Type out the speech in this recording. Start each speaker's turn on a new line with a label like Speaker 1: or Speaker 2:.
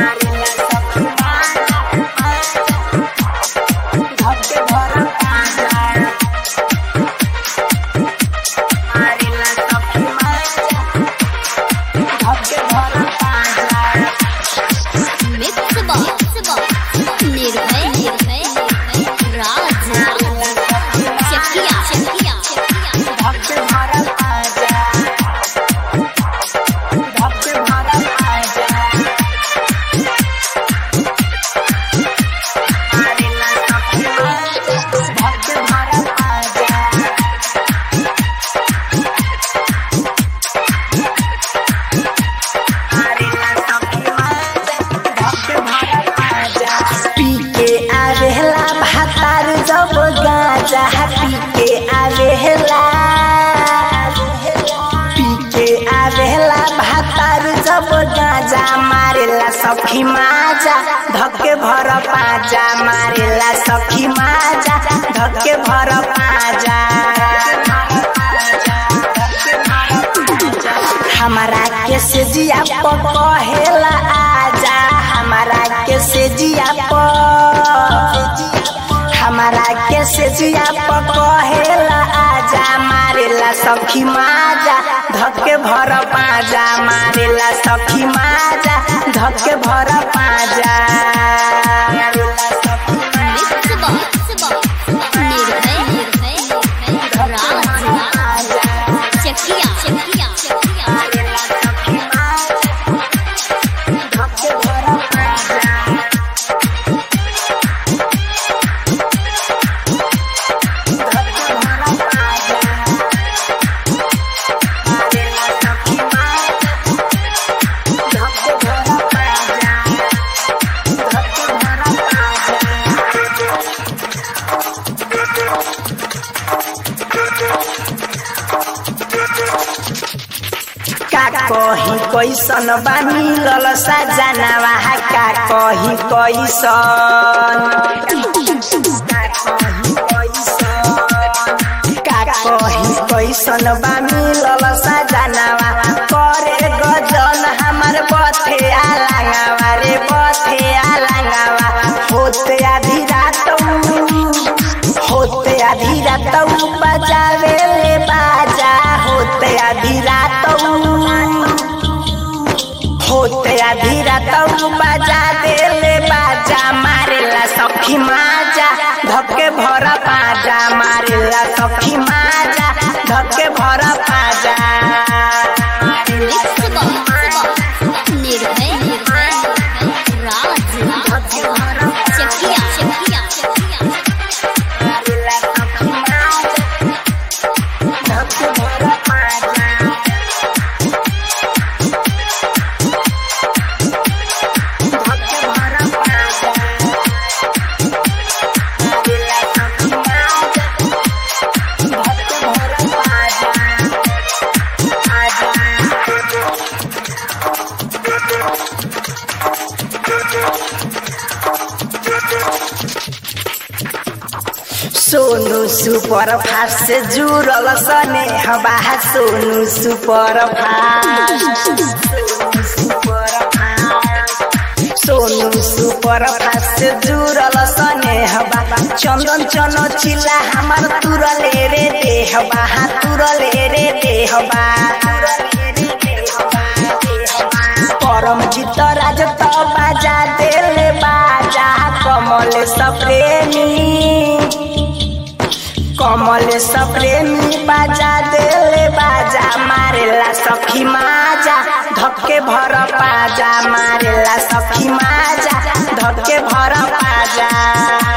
Speaker 1: mix box निर्भय निर्भय राज चकिया चकिया चकिया
Speaker 2: पी के आवेला भातार जब गाजा पी के आवेला पी के आवेला भातार जब गाजा मारेला सखी माजा धक्के भर पाजा मारेला सखी माजा धक्के भर पाजा हमारा के से जिया प कहेला आजा हमारा के से जिया प हमारा के से जिया प कहेला आजा मारेला सखी माजा धक्के भर पाजा मारेला सखी माजा धक्के भर पाजा
Speaker 1: मिक्स बॉक्स निर्भय निर्भय राज चकिया चकिया चकिया
Speaker 2: का कही कैसन बा मिलल सजनावा का कही कैसन का कही कैसन बा मिलल सजनावा करे गजन हमार बथे आलांगावा रे बथे आलांगावा होते आधी रात होते आधी रात बजावे ले बाजा होते आधी रात होते आधी रात बजा दे ले बाजा मारेला सखी माजा धक्के भर पाजा मारेला सखी माजा धक्के भर पाजा
Speaker 1: मिक्स बॉक्स निर्भय निर्भय राज चकिया चकिया चकिया
Speaker 2: धक्के भर पाजा धक्के भर पाजा धक्के भर सोनू सुपर फास्ट से जुड़ल सने हवा Sonu super fast Sonu super fast से जुड़ल सने हवा चंदन चनो चिल्ला हमार तुरले रे दे हवा तुरले रे दे हवा परम जीत राज तो बाजा देले बाजा कमल सप्रेमी कमल सप्रेमी बाजा देले बाजा मारेला सखी माजा धक्के भर पाजा मारेला सखी माजा धक्के भर पाजा